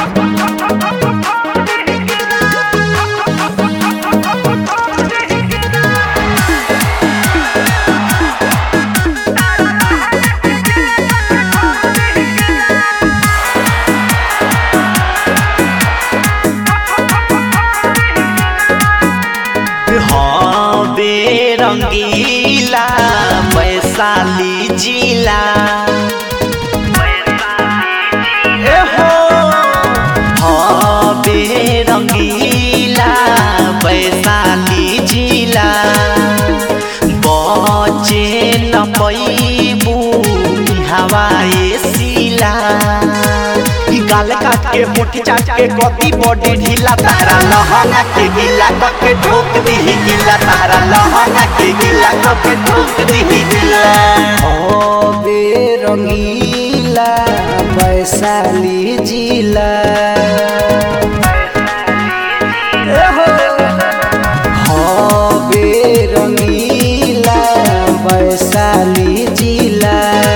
हवे रंगीला वैशाली जिला ए हो हवे रंगीला वैशाली जिला बचे न पैबू हवाए सिला ई गाल काट के मुट्ठी चाट के कति बॉडी ढीला तारा लहंगा के गिला के ठोक दी गिला तारा लहंगा के गिला के ठोक दी गिला हवे रंगीला वैशाली जिला हवे रंगीला वैशाली जिला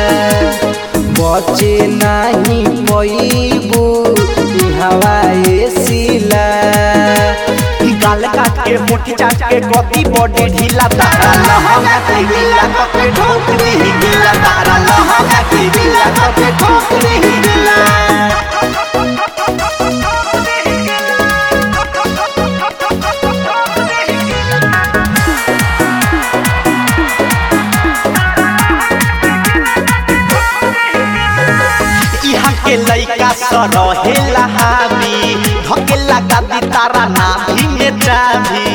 बचे नाही पैबू हवाए सिला ई गाल काट के मुट्ठी चाट के कति बॉडी ढीला तारा लहंगा के गिला के ठोक दी गिला तारा लहंगा के गिला के ठोक दी गिला यहाँ के लइका सरहेला हावी धकेला गादी तारा नाभी में जाभी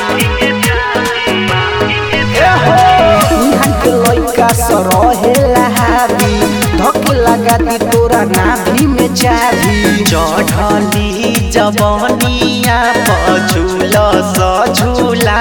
ए हो यहाँ के लइका सरहेला हावी धके लगा दी तोरा नाभि में चाभी चढ़ली जवनिया पझुल सझुला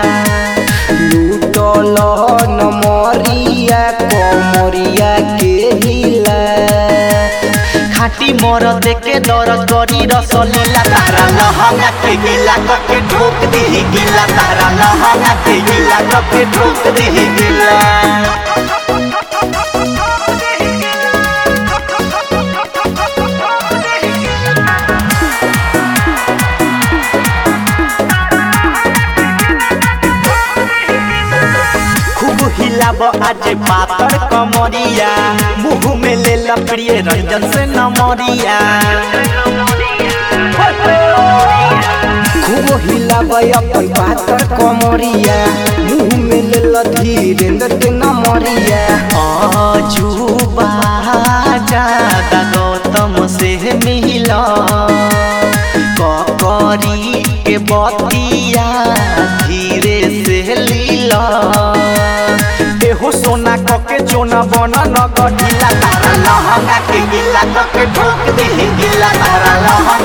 लूटल नमरिया कमरिया के हिला खाटी मर देके दरद करी रसलीला तारा लहंगा के गिला के ठोक दी गिला तारा लहंगा के गिला के ठोक दी गिला खूब हिलाब आज पातर कमरिया मुंह में ले ला प्रिय रंजन से नमरिया खूब हिलाबै अपन पातर कमरिया मुँह में लेल धीरेन्द्र के नमरिया अजूबा ज्यादा गौतम से मिला ककरी के बतिया धीरे से लीला एहो सोना कके चोना बना न गढ़िला तारा लहंगा के गिला कके ठोक दी गिला तारा लहंगा